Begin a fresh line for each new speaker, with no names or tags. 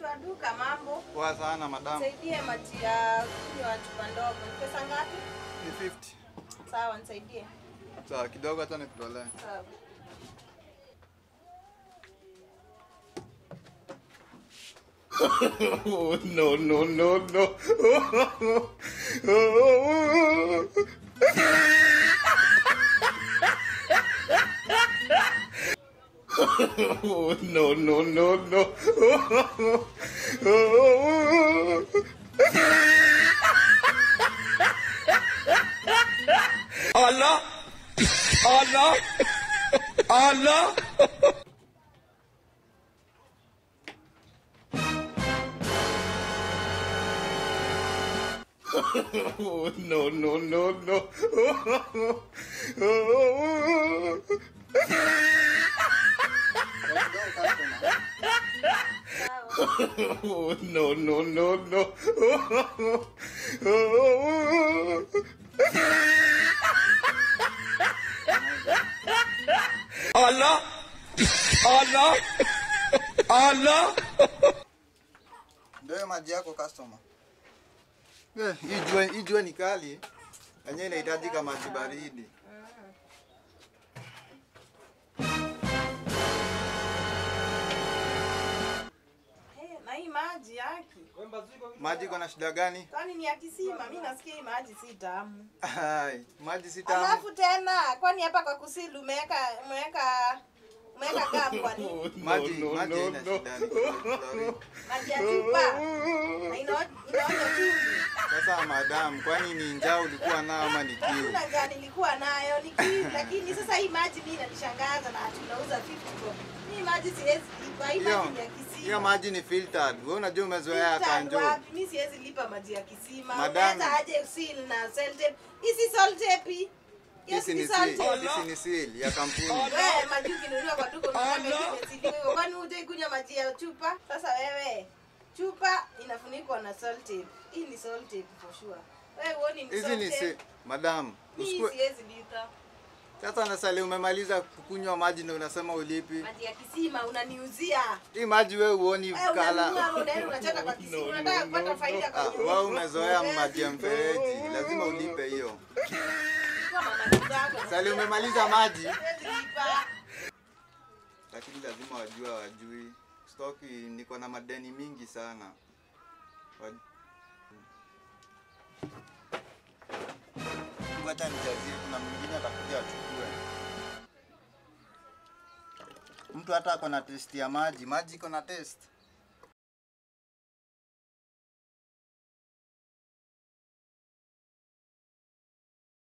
Mtu wa duka, mambo.
Poa sana madam.
Nisaidie maji ya kunywa chupa ndogo. Ni pesa ngapi?
Ni 50.
Sawa, nisaidie.
Sawa, kidogo hata nikutolee.
Sawa.
Oh, no, no, no, no. Oh, no, no, no, no. Allah! Allah! Allah! Oh, no, no, no, no.
Sawa.
Oh, no, no, no, no. Allah! Allah! Allah!
Ndio maji yako customer. Eh, hii jua hii jua ni kali. Yenyewe inahitajika maji baridi.
Hey, na hii maji yaki.
Maji iko na shida gani?
Kwani ni ya kisima? Mimi nasikia hii maji si tamu.
Ai, maji si tamu.
Alafu tena, kwani hapa kwa kusili umeweka umeweka umeweka gamu kwa nini?
Maji,
no,
maji
no,
haina
no.
shida. ni chlorine.
Maji ya chupa. Na ina- inaonja chumvi.
Sasa madam, kwani ni njaa ulikuwa nao ama ni kiu?
Hakuna njaa nilikuwa nayo niki, lakini sasa hii maji mimi inanishangaza na tunauza 50 bob. Hii maji siwezi lipa, hii
Hiyo
maji ni ya kisima.
hiyo maji ni filtered. Wewe unajua umezoea
Filtered
kanjo.
wapi? Mimi siwezi lipa maji ya kisima.
Madam.
Unaweza aje seal na sell tape? Hii si sell tape. hii. Hiyo
Hizi
si
ni
sell
seal,
tape.
hizi ni seal ya kampuni.
Wewe maji ukinunua kwa duka unataka imesiliwa. Kwani hujai kunywa maji ya chupa? Sasa wewe chupa inafunikwa na salt tape. Hii ni salt tape for sure. Wewe uone ni
Hizi
salt
ni
tape.
seal. Madam,
Hii
usikue
siwezi lipa.
sasa nasali umemaliza kukunywa maji na unasema ulipi.
Maji ya kisima unaniuzia.
Hii maji wewe uoni
Wewe unanunua
kala.
unaenda unachota kwa kisima. Unataka kupata faida
Ah,
kwa
wewe umezoea maji ya mfereji, lazima ulipe hiyo.
Kwa mama zako.
Sali umemaliza maji,
Siwezi lipa.
lakini lazima wajue wajui. Stoki niko na madeni mingi sana. Waj- Ngoja nijazie, kuna mwingine atakuja achukue. Mtu hata ako na test ya maji, maji iko na test.